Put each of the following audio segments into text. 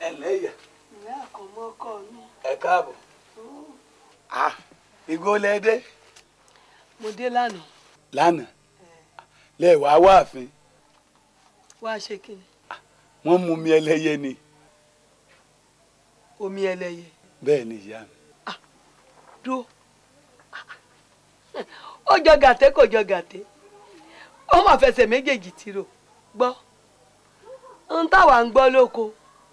ẹ lẹ́yà ìyá àkànmọ́kọ mi. ẹ káàbọ̀ ah ìgò lẹ́dẹ́ mo dé lánàá lánàá lẹ́ẹ̀wá wá àfin wá ṣe kí ni wọ́n mú mi ẹlẹ́yẹ ni omi ẹlẹ́yẹ bẹ́ẹ̀ ni ìyá mi dúró ó jọ gàté kò jọ gàté ó mà fẹsẹ̀ méjèèjì tìrò gbọ́ ń táwa ń gbọ́ lóko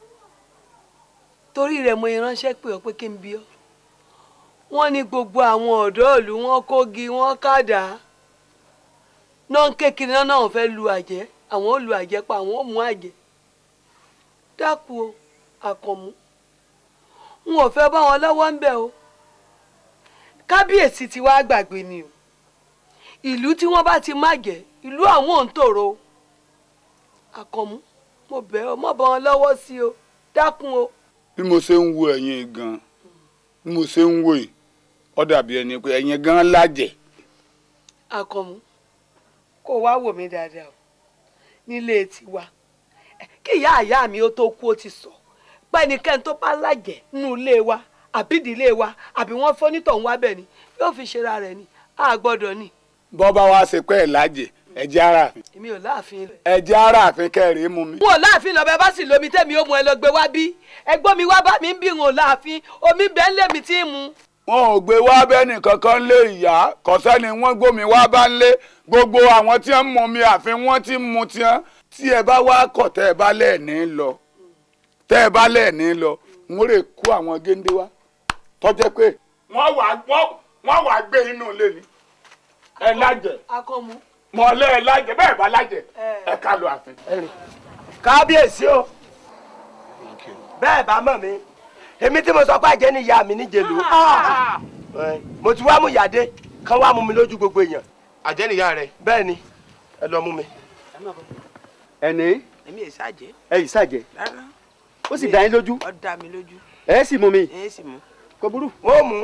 torí rẹ̀ mo ránṣẹ́ pé ọ pé kí n bí ọ wọ́n ní gbogbo àwọn ọ̀dọ́ ìlú wọn kógi wọn kàdá náà ń kékeré náà náà fẹ́ lu àjẹ́ àwọn ò lu àjẹ́ pa àwọn ò mú àjẹ́ dákun o àkànmú n ò fẹ́ bá wọn lọ́wọ́ ń bẹ̀ o kábíyèsí ti wá gbàgbé ni o ìlú tí wọ́n bá ti má jẹ́ ìlú àwọn ò ń tòrò o àkànmú mo bẹ̀ ọ́ mọ́ bá wọn lọ́wọ́ sí o dákun o. bí mo ṣe ń wo ẹ̀yin gan bí mo ṣe ń wo yìí ó dàbí ẹni pé ẹ̀yin gan lájẹ̀ àkànmú kó wá wò mí dáadáa o nílé tiwa kí ìyá àyá mi ó tó kú ó ti sọ pẹ́nikẹ́ni tó bá lájẹ̀ nínú ilé wa àbí ìdílé wa àbí wọ́n fọ́nítọ̀hún wá bẹ̀ ni yóò fi ṣera rẹ̀ ni a gbọ́dọ̀ ni bọ́ bá wá ṣe pé ẹ̀ lájẹ̀ ẹ̀jẹ̀ ara àfin èmi ò láàfin rẹ̀. ẹ̀jẹ̀ ara àfin kẹrìí mú mi. n ò láàfin lọ bẹ bá sì lómi tẹ́mi ó mu ẹ lọ gbé wá bí ẹgbọ́n mi wá bá mi ń bí n ò láàfin omi bẹ́ẹ̀ ń lé mi tí ń mu. wọn ò gbé wá bẹ́ẹ̀nì kankan lé ìyá kọ́sẹ́ni wọ́n gbómi wá bá ń lé gbogbo àwọn tí wọ́n mú mi àfin wọ́n ti mú tiẹ́ tí ẹ bá wá kọ̀ tẹ́ ẹ bá lẹ́ẹ̀ní lọ tẹ́ ẹ bá lẹ́ẹ̀ní lọ n ó lè kó àwọn géńdé wá tọ́jẹ́ pé wọ́n wà wọ́n wà gbé inú ilé ni ẹ lájẹ̀ akọ́mu. mọ̀ọ́lẹ́ ẹ lájẹ̀ bẹ́ẹ̀ bá lájẹ̀ ẹ ká lọ àfin. kábíyèsí o bẹ́ẹ̀ bá mọ̀ mi èmi tí mo sọ pé àjẹ́ ni ìyá mi níjẹ̀lú mo ti wá mú ìyáde kán wá mú mi lójú gbogbo èèyàn àjẹ́ nìyá rẹ. bẹ́ẹ̀ ni ẹ lọ mú mi. ẹni èmi ò ṣàjẹ́ ẹ yìí ṣàjẹ́ rárá ó sì dá yín lójú ó dá mi lójú ẹ sì mú mi ẹ sì mú. kò burú. wọ́n mú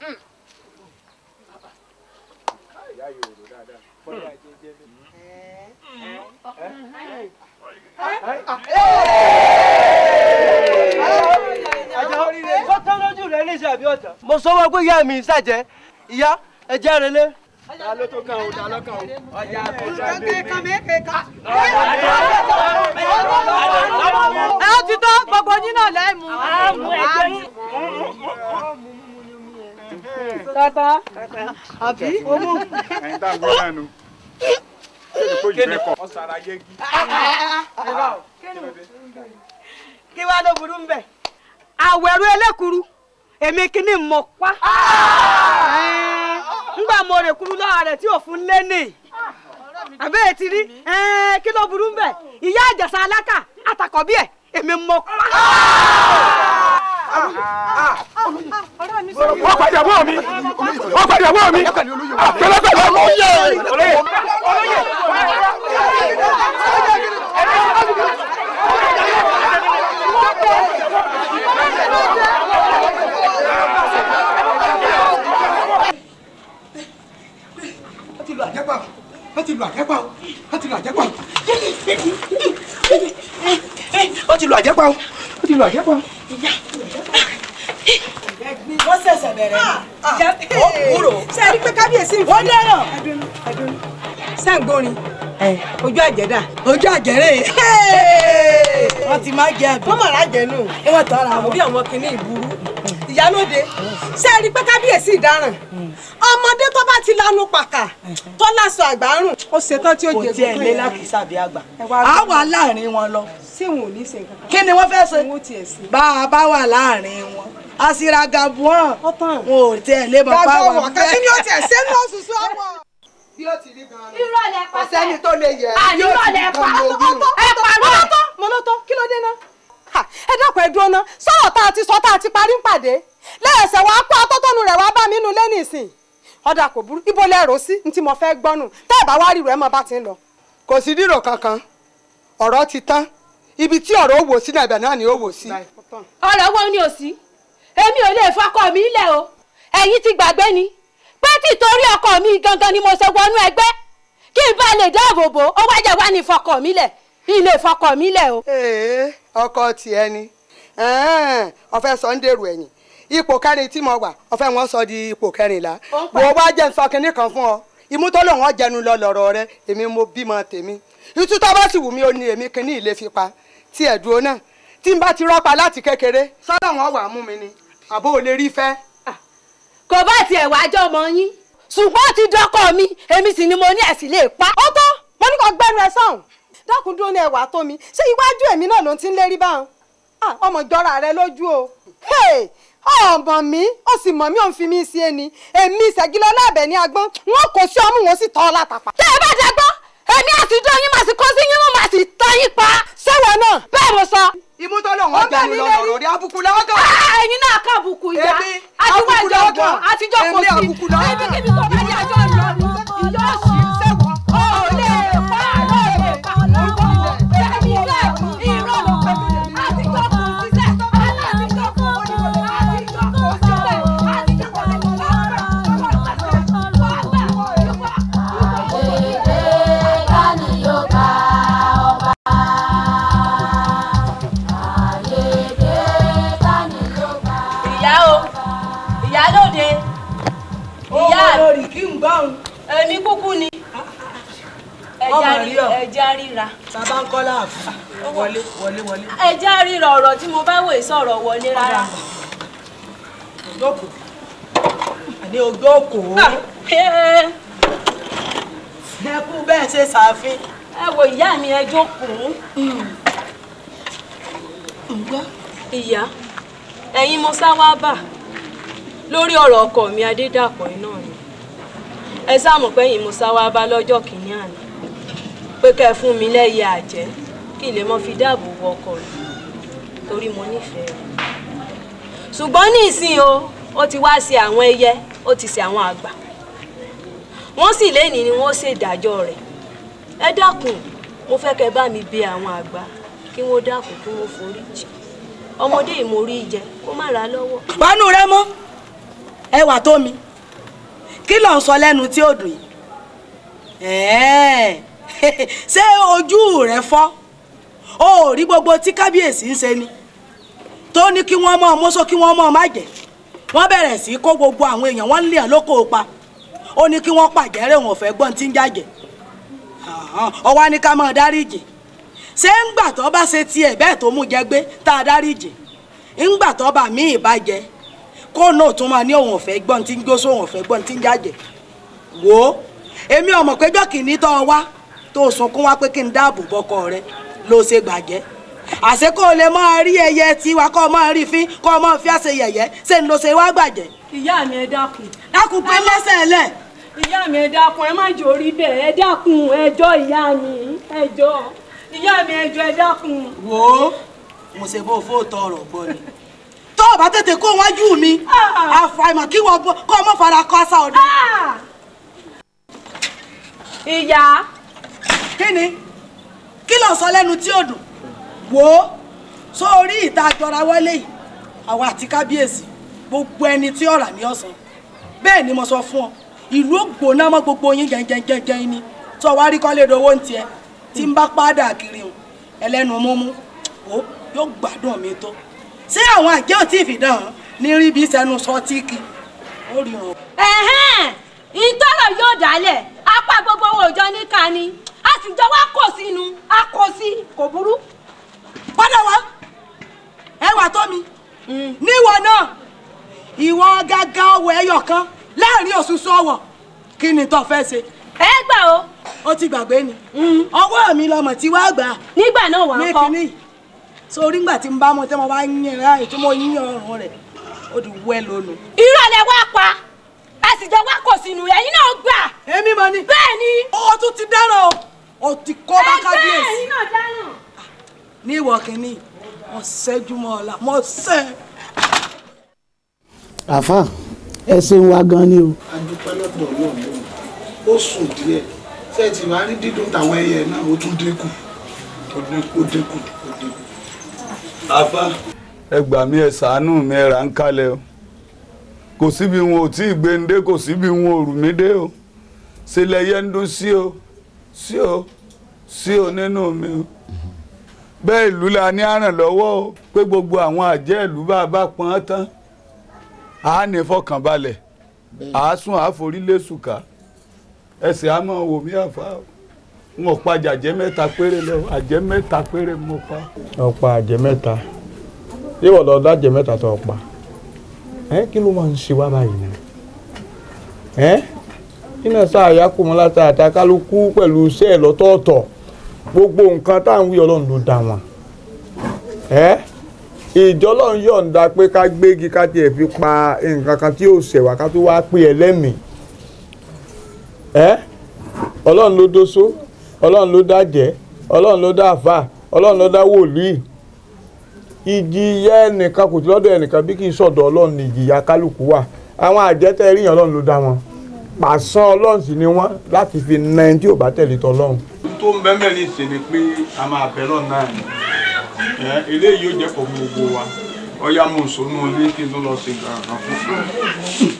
sọ́tọ́ lójú rẹ̀ ní ìṣàbí ọ̀tọ̀. mo sọ wọ́n pé ìyá mi ṣàjẹ́ ìyá ẹ̀jẹ̀ rẹ̀ lé. ta ló tó kàn ó ta ló kàn ó. ọjà ẹ ó ti tó gbogbo yín náà lẹ́ẹ̀mú. tata àbí owó. ẹ̀yin tá a gbọ́ lẹ́nu. Kéde. ọ̀sára yégi. kí wàá ló burú ń bẹ̀. àwẹ̀rù ẹlẹ́kuru èmi kìíní mọ̀ pa. ńgbà mo rè kuru lọ́wọ́ rẹ̀ tí òfin lé ní. àbẹ́ẹ̀ ti rí kí ló burú ń bẹ̀. ìyá àjàsà alákà àtàkọ́bí ẹ̀ èmi mọ̀ pa. wọ́n padà wọ́ mi wọ́n padà wọ́ mi pẹ̀lẹ́pẹ̀lẹ́ olóyè olóyè. wọ́n ti lu àjẹpà wọ́n ti lu àjẹpà wọ́n ti lu àjẹpà wọ́n ti lu àjẹpà wọ́n ti lu àjẹpà. wọ́n ṣẹ̀ṣẹ̀ bẹ̀rẹ̀ ni. ó kúrò. ṣe é rí pé kábíyèsí ń fi. wọ́n dẹ́rọ̀. sẹ́ǹgbórin ojú àjẹ́dà. ojú àjẹ́rẹ́ wọ́n ti máa jẹ àbí. wọ́n mọ̀ lájẹ nù. wọ́n tọ́ra wọn. bí àwọn kìíní ìburú. ìyálóde ṣe é rí pé kábíyèsí ìdáràn. ọmọdé tó bá ti lanu pàkà tó láṣọ àgbárùn. ó ṣetán tí ó jẹ kò tiẹ̀ lé lákìsà bí àgbà. a wà láàrin wọn lọ. ṣé wọn ò ní ṣe nǹkan kan. kí ni wọ́n fẹ́ ṣe. wọn ò tiẹ̀ ṣe. bá a bá wà láàrin wọn àṣìràgàbù hàn wọn ò tiẹ̀ lé mọ́ bá gbàgbọ́ wà wọ̀ kẹ́kí ni ó tiẹ̀ ṣe ní òṣùṣù ọwọ́. bí ó ti rí gan-an. irọ́ lẹ pa ọ̀sẹ́ni tó lè yẹ. àní irọ́ lẹ pa ẹ pa mo ló tó mo ló tó kí ló dé ná. Ha, ẹ dákun ẹ dúró ná sọ̀rọ̀ tá a ti sọ tá a ti parí ń pàdé lẹ́ẹ̀sẹ̀ wàá kó atótónu rẹ̀ wàá bá mi nù lẹ́nu ìsìn ọ̀dà kò burú ibo lẹ́rọ sí ní tí mo fẹ́ gbọ́nù tẹ́ ẹ̀ bá wá rí rẹ̀ mọ́ bá ti ń lọ. kò sí rírò kankan ọ̀rọ̀ ti tán ibi tí ọ̀rọ̀ ó wò sí náà ibẹ̀ náà ni ó wò sí. ọ̀rọ̀ wo ni ò sí èmi ò lè fọkọ mi lẹ̀ o ẹ̀yin ti gbàgbé ni pé títorí ọkọ mi gangan ni mo ṣe wọnú ẹgbẹ́ kí n bá lè dáàbò bò ó wájà wá ní fọkọ mi lẹ̀ ilé fọkọ mi lẹ̀ o. ee ọkọ tiẹ̀ ni ẹ̀ẹ́n, ọ̀fẹ́ sọ ń dèrò ẹ̀yìn ipò kẹrin tí mo wà ọ̀fẹ́ wọn sọ di ipò kẹrìnlá wò ó wá jẹ́ nsọ kínní kan fún ọ ìmútọ́lọ̀ wọn jẹnu lọ lọ́rọ̀ rẹ èmi mo bímọ tèmi ìtú tó bá sì wù mí ó ní èmi kínní ilé fi pa tí ẹ̀ dúró náà tí n bá ti rọ́pa láti kékeré sọ́dọ̀ wọn wà mú mi ni àbó ò lè rí fẹ́. kò bá tiẹ̀ wá jọ ọmọ yín ṣùgbọ́n ó ti dọ́kọ̀ mi èmi sì ni mo ní ẹ̀sìn lè pa. ó tó mo ní kó gbẹnu ẹ sọ̀hún dákun dúró ní ẹwà tó mi ṣé iwájú èmi náà ló ti ń lérí báwọn Ah, ọmọ ìjọra rẹ lójú o Hey, ọmọ mi ó sì mọ̀ mí ò ń fi mí sí ẹni èmi ìṣẹ́gilọ́ lábẹ́ ní agbọ́n wọn kò sí ọmú wọn sì tọ́ ọ látàpá. tẹ́ ẹ bá dàgbọ́ èmi àti dán yín màá sì kó sí yín mú màá sì tán yín pa. sẹ́wọ̀n náà. bẹ́ẹ̀ mo sọ. ìmútọ́lọ̀ wọn jẹnu lọ lọ́rọ̀ rí abúkú lọ́gàn. Ah, ẹ̀yin náà kà bùkù ìyá Èmi, àtiwọ́ àbùkù ìjọ lọ́gàn. gbọ́ àtijọ́ kò Èmi, sí àbùkù lọ́gàn. ẹbí kíbi tó bá ní àjọ lọ ìyá òsì sẹ́wọ̀n ó lè pa ló lè pa lọ́wọ́ ẹ̀mí lẹ̀ irọ́ ló pẹ́ àtijọ́ kò síṣẹ́ alátijọ́ kò síṣẹ́ àtijọ́ kò síṣẹ́ àtijọ́ kò ìyá o ìyá lóde ìyá lórí kí n gbọ́n. èmi kúkú ni Ọmọ rí ọ. ẹja ríra bàbá ń kọ́ láàfin wọlé wọlé wọlé. ẹja ríra ọ̀rọ̀ tí mo bá wò sọ̀rọ̀ wọlé rárá. ògbókò àní ògbókò ẹ ẹkú bẹ́ẹ̀ ṣe ṣàfin. wo ìyá mi ẹ jókòó. ìyá ẹ̀yin mo sá wá bà lórí ọ̀rọ̀ ọkọ mi adédàpọ̀ yìí náà ni ẹ sáàmù pé ẹ̀yin mo sá wá bá lọ́jọ́ kìíní àná pé kẹ́ ẹ fún mi lẹ́yẹ àjẹ́ kí n lè mọ fi dáàbò bo ọkọ mi torí mo nífẹ̀ẹ́ rẹ̀ ṣùgbọ́n ní ìsìn o ó ti wá sí àwọn ẹyẹ ó ti sí àwọn àgbà wọ́n sì lénìí ni wọ́n ṣèdájọ́ rẹ̀ ẹ dákun mo fẹ́ kẹ́ bá mi bẹ̀ àwọn àgbà kí wọ́n dákun kí wọ́n forí jì ọmọdé ìmórí jẹ kó má ra lọ́wọ́. pánú rẹ mọ́ ẹwà tó mi kí ló ń sọ lẹ́nu tí ó dùn yìí Ẹ̀ẹ́, ṣé ojú rẹ fọ́ o ò rí gbogbo tí kábíyèsí ń ṣe ni tó ní kí wọ́n mọ̀ mọ́sọ́ kí wọ́n mọ̀ má jẹ́ wọ́n bẹ̀rẹ̀ sí í kó gbogbo àwọn èèyàn wọ́n lé hàn lóko pa ó ní kí wọ́n pàjẹ́rẹ́ wọn ò fẹ́ gbọ́n tí ń jàjẹ́ ọwọ́ á ní ká máa dáríjì ṣé ńgbà tó bá ṣe tiẹ̀ bẹ́ẹ̀ tó mú jẹ gbé tá a dáríjì ńgbà tó bá mí ìbàjẹ́ kó náà tún máa ní òun ọ̀fẹ́ gbọ́n tí ń gbósó òun ọ̀fẹ́ gbọ́n tí ń jàjẹ́ wò ó èmi ọmọ péjọ kìíní tó o wá tó o sunkún wá pé kí n dáàbò bọkọ rẹ ló ṣe gbàjẹ́ àṣé kó o lè máa rí ẹyẹ tiwa kó o máa rí fín kó o máa fi àṣẹ yẹ̀yẹ́ ṣé ń lo ṣe wá gbàjẹ́. ìyá mi ẹ dákun. dákun pé lẹ́sẹ̀ lẹ̀. ìyá mi ẹ dákun ẹ má jò rí bẹ́ẹ̀ ẹ dákun ẹjọ́ ìyá mi ẹjọ́ ìyá mi ẹjọ́ ẹ dákun. wò ó mo ṣe bó fóòtọ ọ̀rọ̀ gbọ́ ni tó o bá tètè kó wájú mi àfàìmọ̀ kí wọ́n bọ́ kó o mọ̀ fara kọ́ àṣà ọdún. ìyá. kí ni kí ló ń sọ lẹ́nu tí ò dùn wò ó sórí ìta àjọra wọlé yìí àwa àti kábíyèsí gbogbo ẹni tí ọ̀rà ní ọ̀sán bẹ́ẹ̀ ni mo sọ fún ọ ìlú ògbóná mọ́ gbogbo yín jẹ́njẹ́njẹ́njẹ́ ni tó wá rí kọ́lé dowó ń tiẹ̀ tí ń bá pàdà kiri hùn ẹlẹ́nu múmú ó yóò gbádùn mi tó ṣé àwọn àjẹ́ ò tí ì fìdán hàn ní rí bí sẹ́nu sọ tíìkì ó rí hàn. ẹ̀hẹ́n ìtọ́rọ̀ yóò dálẹ̀ apá gbogbo owó òjọ níka ni a sì jọ wá kò sínú a kò sí kò burú. padà wá ẹwà tó mi níwọ náà ìwọ gágá ọwọ ẹyọ kan láàrin òṣùṣù ọwọ kí ni tó fẹ́ ṣe. ẹ gbà o. ó ti gbàgbé ni ọwọ́ mi lọmọ tí wàá gbà. nígbà náà wà á kọ́. ní kínní sórí ngbà tí n bá mọ tí mo bá yín ẹ̀rá ètò mo yín ọrùn rẹ̀ ó di wẹ́ lónìí. ìrọ̀lẹ́ wá pa a sì jọ wá kò sínú ẹ̀yin náà gbà. èmi mọ ni. bẹ́ẹ̀ ni. ó tún ti dáràn o ó ti kó bá kábíyèsí. ẹ̀yin náà dáràn. ní ìwọ kìíní mo ṣẹ́jú mọ́ ọ la mo ṣẹ́. àfà ẹ ṣeun wa gan ni o. a dúpẹ́ lọ́dọ̀ ọlọ́run ó sùn díẹ̀ ṣé ẹ ti wá rí dídùn táwọn ẹyẹ náà ó tún dínkù ó dínkù ó dínkù ó dínkù. àfà ẹ gbà mí ẹ ṣàánú mi ẹ rà ń kalẹ̀ o kò síbi wọn ò tí ì gbé ń dé kò síbi wọn ò rù mí dé o ṣe lẹyẹ ń dún sí o sí o sí o nínú mi o bẹ́ẹ̀ ìlú la ní àràn lọ́wọ́ o pé gbogbo àwọn àjẹ́ ìlú bá a bá pọn án tán a ní fọkànbalẹ̀ a sún àforílẹ̀ sùkà ẹsẹ̀ a máa wò mí àfa o n ò pa jàjẹ́ mẹ́ta péré lọ àjẹ́ mẹ́ta péré mo pa. ọ̀pá àjẹ́ mẹ́ta yíwọ̀ lọ dájẹ́ mẹ́ta tó ọ̀pá ẹ kí ló máa ń ṣe wá báyìí náà ẹ iná sáàyà kò mọ́ láta àtàkálukú pẹ̀lú iṣẹ́ ẹ̀ lọ́tọ̀ọ̀tọ̀ gbogbo nǹkan tá à ń wí ọlọ́run ló dá wọn ẹ ìjọ ọlọ́run yọ̀ǹda pé ká gbégi ká tiẹ̀ fi pa nǹkan kan tí yóò ṣẹ̀wá ká tó wá pé ẹlẹ́mìí ẹ ọlọ́run ló dóso ọlọ́run ló dájẹ́ ọlọ́run ló dá àfà ọlọ́run ló dá wòlíì ìjìyà ẹnìkan kò sí lọ́dọ̀ ẹnìkan bí kì í sọ̀dọ̀ ọlọ́run ní ìjìyà kálukú wà àwọn àjẹtẹ́ ríyàn ọlọ́run ló dá wọn pàṣán ọlọ́run sì ni wọ́n láti fi na ẹni tí ò bá tẹ̀lé tọ́lọ́run. tó ń bẹ́ẹ̀ mẹ́rin ṣe ni pé a máa bẹ̀ lọ́nà náà ni ẹ eléyìí yóò jẹ́ pọ̀ fún gbogbo wa ọ̀ya mo sọnù ilé kí n tó lọ sí nǹkan kan fún.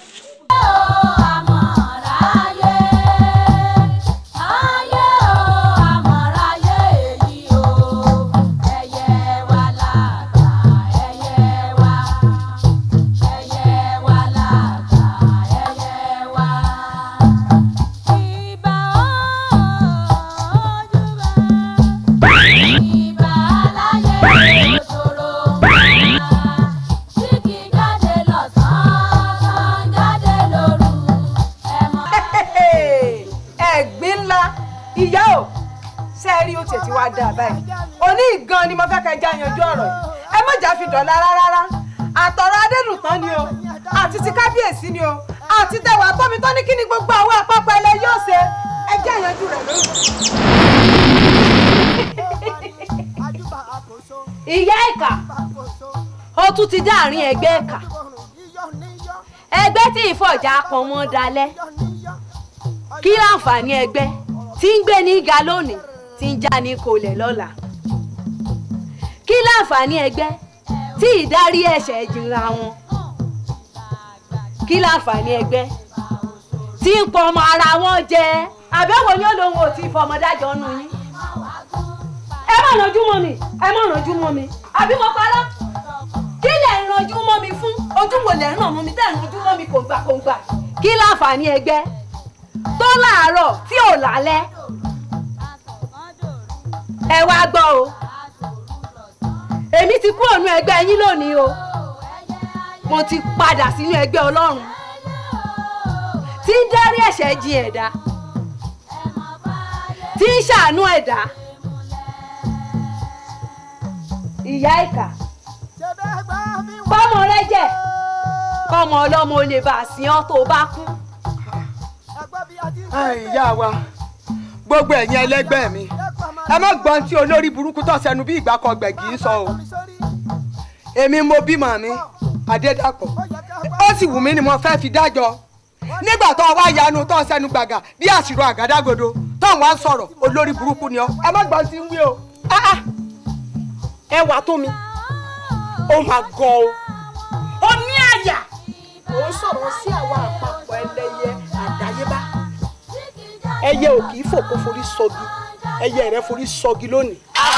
ẹ̀gbín ńlá ìyá ò sẹ́ẹ̀rí ó tètè wá dáa báyìí òní gan ni mo fẹ́ kẹ́ já yanjú ọ̀rọ̀ yìí ẹ má jà fi dọ̀la rárá àtọ̀rọ̀ adélùtán ni o àti ti kábíyèsí ni o àti tẹwà tómi tó ní kí ni gbogbo àwọn àpapọ̀ ẹlẹ́ yóò ṣe ẹ já yanjú rẹ̀ lórí. ìyá ìkà ó tún ti dá àárín ẹgbẹ́ ìkà ẹgbẹ́ tí ìfọ̀jà pọn mọ́ dalẹ̀ kí láǹfààní ẹgbẹ́ tí ń gbé ní ga lónìí tí ń já ní kolẹ̀ lọ́la kí láǹfààní ẹgbẹ́ tí ìdarí ẹ̀ṣẹ̀ jìnra wọn kí láǹfààní ẹgbẹ́ tí ń pọ̀ ọmọ ara wọn jẹ àbẹ̀wò ni ó lóun ò tí ì fọmọdájọ́ nù yín ẹ má rànjú mọ́ mi ẹ má rànjú mọ́ mi àbí mo parọ́ kí lẹ̀ ń rànjú mọ́ mi fún ojú wo lẹ̀ ń ràn mọ́ mi tẹ̀ ń rànjú mọ́ mi kòǹgbà kòǹgbà kí láǹfààní ẹgbẹ́ tó láàárọ̀ tí ò lálẹ́ ẹ wá gbọ́ o èmi ti kú ònú ẹgbẹ́ yín lónìí o mo ti padà sínú ẹgbẹ́ ọlọ́run tí ń dárí ẹ̀ṣẹ̀ jìn ẹ̀dá tí ń ṣàánú ẹ̀dá ìyá ìkà bọ́mọ rẹ jẹ kọ́mọ ọlọ́mọ olè bá a sìn ọ́ tó bá kú. ìyá wa gbogbo ẹ̀yin ẹlẹ́gbẹ́ mi ẹ má gbọ́n tí olórí burúkú tó sẹnu bí ìgbà kan gbẹ̀gì ń sọ o èmi mo bímọ mi adédàpọ̀ ó sì wù mí ni mo fẹ́ fi dájọ́ nígbà tó wá yanu tó sẹnu gbàgà bí àṣìrò àgádágodo tó wá ń sọ̀rọ̀ olórí burúkú ni ọ ẹ má gbọ́n tí ń wí o. ẹ wà tó mi ó máa gan o ó ní àyà ó ń sọ̀rọ̀ sí àwọn àpapọ̀ ẹlẹ́yẹ àdáyébá ẹyẹ ò kì í fòkó forí sọgi ẹyẹ rẹ forí sọgi lónìí.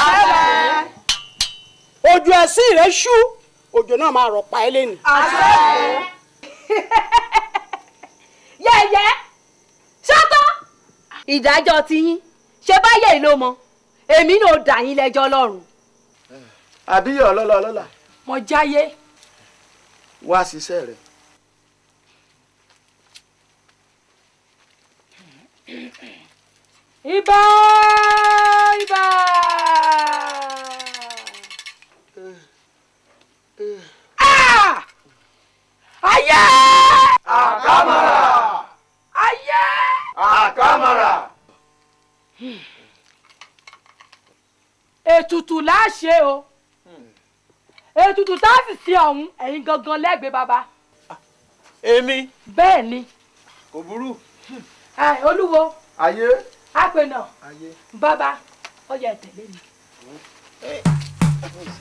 ojú ẹsìn rẹ ṣú òjò náà máa rọ̀ pa ẹ́ lẹ́nu. yẹ̀yẹ́ ṣọ́tọ́ ìdájọ́ tiyín ṣe báyẹ̀ ló mọ èmi náà dà yín lẹ́jọ́ lọ́rùn. àbíyẹ ọlọ́lá ọlọ́lá mo jáyé. wá ṣiṣẹ́ rẹ̀. ibà ibà. Ah! ayé. àkàmàrà. ayé. àkàmàrà. ètùtù láṣẹ o ètùtù tá a sì sí ọ̀hún ẹ̀yin gangan lẹ́gbẹ̀ẹ́ bàbá. èmi. bẹ́ẹ̀ ni kò burú. Ẹ, olúwo ayé. àpènà ayé. bàbá ọyà ìtẹ̀lé mi.